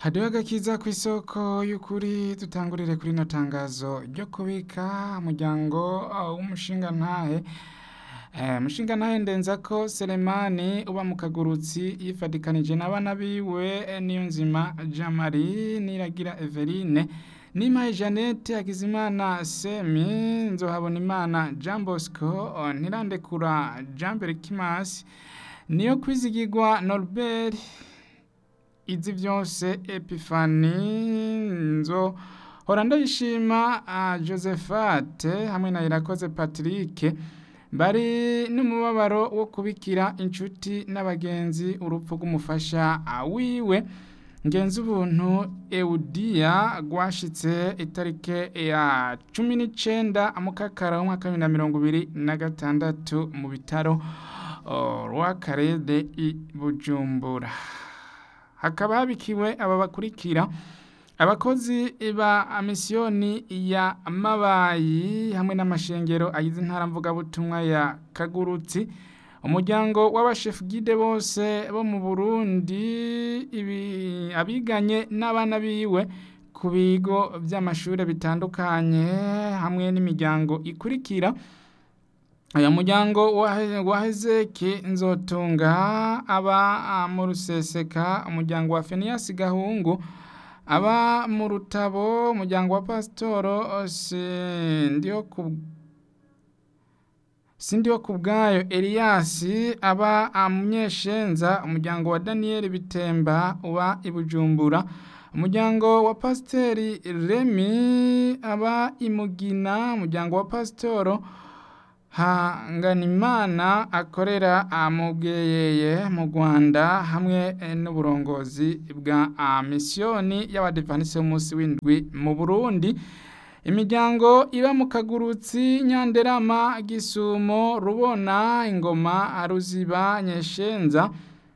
hariho agakiza ku isoko y'ukuri dutangurire kuri ino tangazo ryo kubika umuryango w'umushingantahe umushingantahe ndenza ko Selemani uba mu kagurutsi yifadikanije n'abana biwe niyo nzima Jean Marie Niragira Everine Nimaye Jeannette Hakizimana Semi Nzohabona Imana Jean Bosco Ntirandekura Jean Berkimas niyo kwizigirwa Norbert izi byose Epifani nzo hora ndayishima Josephate hamwe na Irakoze Patrick bari n'umubabaro wo kubikira inshuti n'abagenzi urupfu rw'umufasha wiwe ngenzi ubuntu Eudia rwashitse itarike ya cumi n'icenda mukakara w'umwaka bibiri na mirongo ibiri na gatandatu mu bitaro rw'akarede i Bujumbura hakaba habikiwe aba bakurikira abakozi ba misiyoni ya mabayi hamwe n'amashengero agize intara mvugabutumwa ya kagurutsi umuryango w'abashefu gide bose bo mu burundi abiganye n'abana biwe ku bigo by'amashuri bitandukanye hamwe n'imiryango ikurikira uyu muryango wa hezeki nzotunga aba mu ruseseka umuryango wa feniyasi gahungu aba mu rutabo umuryango wa pasitoro sindiho ku bwayo eliyasi aba munyeshenza umuryango wa daniyeli bitemba uba i bujumbura umuryango wa pasiteri remi aba imugina umuryango wa pasitoro hanganimana akorera mu bweyeye mu rwanda hamwe n'uburongozi bwa misiyoni y'abadivanisi b'umunsi w'indwi mu burundi imiryango iba mu kagurutsi nyanderama gisumo rubona ingoma ruziba nyeshenza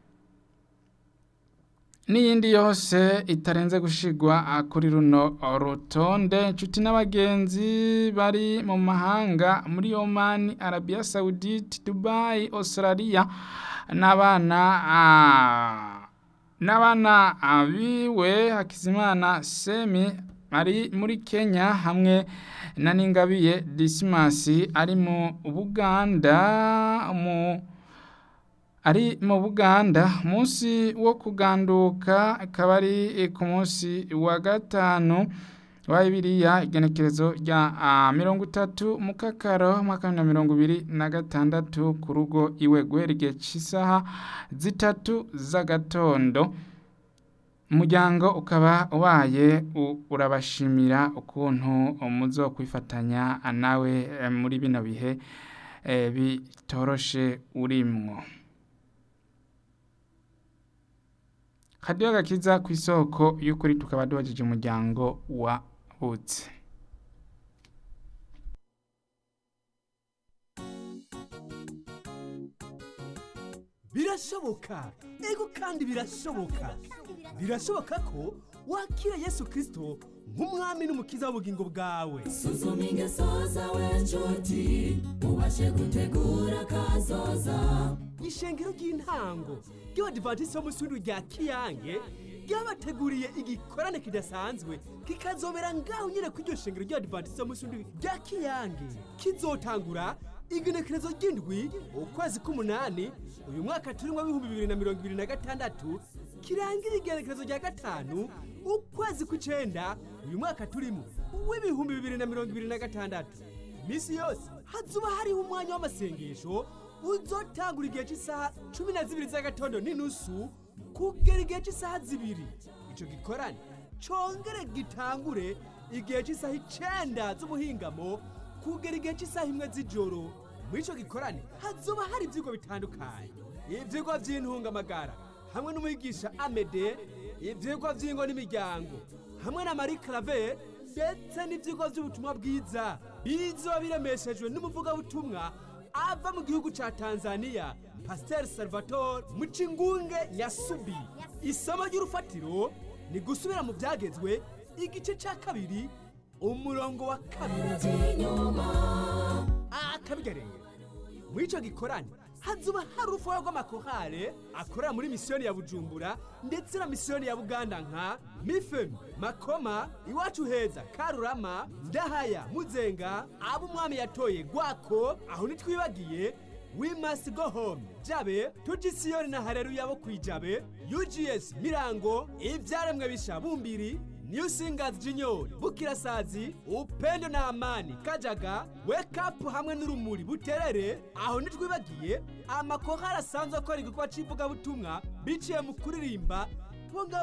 n'iyindi yose itarenze gushigwa kuri runo rutonde inshuti n'abagenzi bari mu mahanga muri Oman Arabia Saudite Dubai Australia n'abana n'abana abiwe Hakizimana Semi ari muri Kenya hamwe na Ningabiye Dismas ari mu Buganda mu ari mu Buganda munsi wo kuganduka akaba ari ku munsi wa gatanu wa Bibiliya igenekerezo rya mirongo itatu mu kakaro umwaka wa mirongo ibiri na gatandatu ku rugo iwe guhera igihe cy'isaha zitatu z'agatondo umuryango ukaba ubaye urabashimira ukuntu muzo kwifatanya nawe muri bino bihe bitoroshe urimwo kadiyo gakiza ku isoko y'ukuri tukaba duhagije umuryango wa butse birashoboka ego kandi birashoboka birashoboka ko wakira yesu kirisito nk'umwami n'umukiza w'ubugingo bwawe suzuma ingeso zawe nshuti ubashe gutegura kazoza ishengero ry'intango ry'abadivantisiti bo munsi w'indwi rya kiyange ryabateguriye igikorane kidasanzwe kikazobera ngaho nyine ku iryo shengero ry'abadivantisiti bo munsi w'indwi rya kiyange kizotangura igenekerezo ry'indwi ukwezi k'umunani uyu mwaka turimo w'ibihumbi bibiri na mirongo ibiri na gatandatu kirangira igenekerezo rya gatanu ukwezi kw'icenda uyu mwaka turimo w'ibihumbi bibiri na mirongo ibiri na gatandatu iminsi yose hazuba hariho umwanya w'amasengesho uzotangura igihe cy'isaha cumi na zibiri z'agatondo n'inusu kugera igihe cy'isaha zibiri icyo gikorane congere gitangure igihe cy'isaha icenda z'ubuhingamo kugera igihe cy'isaha imwe z'ijoro muri icyo gikorane hazuba hari ibyigwa bitandukanye ibyigwa by'intungamagara hamwe n'umwigisha amede ibyigwa by'ingo n'imiryango hamwe na marie clave ndetse n'ibyigwa by'ubutumwa bwiza bizoba biremeshejwe n'umuvugabutumwa ava mu gihugu cya tanzania pasiteri salvatore mucingunge yasubi isomo ry'urufatiro ni gusubira mu byagezwe igice cya kabiri umurongo wa kabiri akabigareye muri icyo gikorane hazuba hari urufuha rw'amakorale akorera muri misiyoni ya bujumbura ndetse na misiyoni ya buganda nka mifemi makoma iwacu heza karurama ndahaya muzenga abo umwami yatoye gwako aho ntitwibagiye we must go home jabe tujisiyoni na hareruya bo kwijabe ugs mirango ivyaremwe bisha bumbiri new singers junior bukirasazi upendo na amani kajaga wake up hamwe n'urumuri buterere aho ntitwibagiye amakorali asanzwe akora igikorwa c'ivugabutumwa biciye mu kuririmba bo ngabo